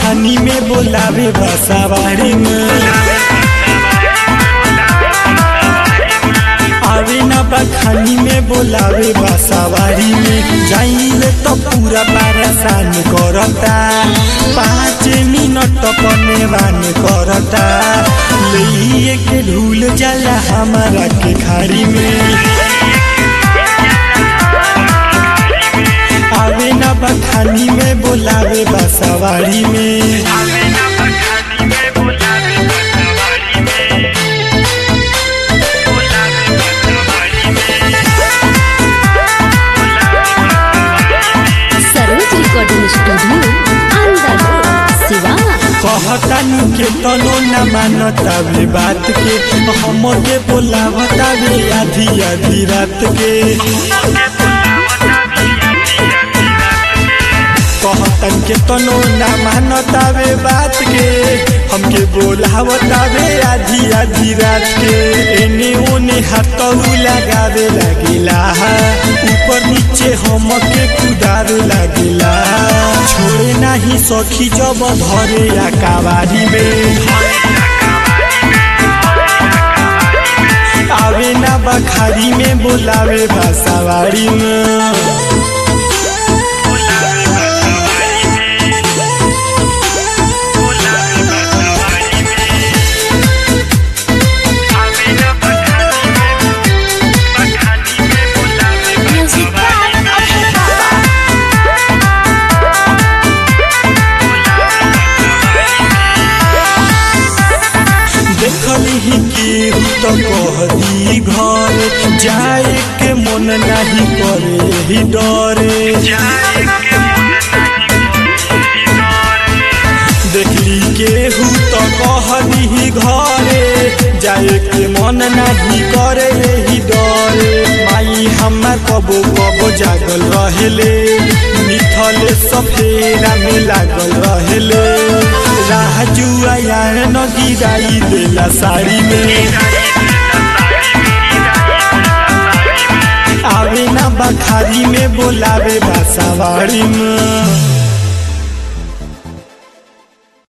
बखानी में बोलावे बसावाड़ी में आवे ना बखानी में बोलावे बसावाड़ी में जाइले तो पूरा परेशान करता पाँच मिनट पनेवान करता ले के ढूल जाला हमारा के खाड़ी में आवे ना बखानी में बोलावे बसवाड़ी में सरोज रिकॉर्डिंग स्टूडियो अंदर सिवान कहतानी के तनो न मानतावे बात के हमके बोलावतावे आधी आधी रात के कहतन के तनो न मानतावे बात के हमके बोलावतावे आधी आधी रात के एने ओने हाथऊ लगावे लागिला ऊपर नीचे हमके कुदावे लागिला छोड़े नाही सखी जब धरे आकावारी में आवे ना बखारी में बोलावे बासावाड़ी में म्यूजिक बाय अभय बाबा देखली ही केहू तो कहदी घर जाए के मन नहीं करे ही डरे देखली केहू तो कहदी ही घरे जाए के मन नहीं करे ही डरे माई हमार कबो कबो जागल रहेले मिथल सफेरा में लागल रहेले राजू यार न गिराई देला साड़ी में आवे ना बखारी में बोलावे बासावाड़ी में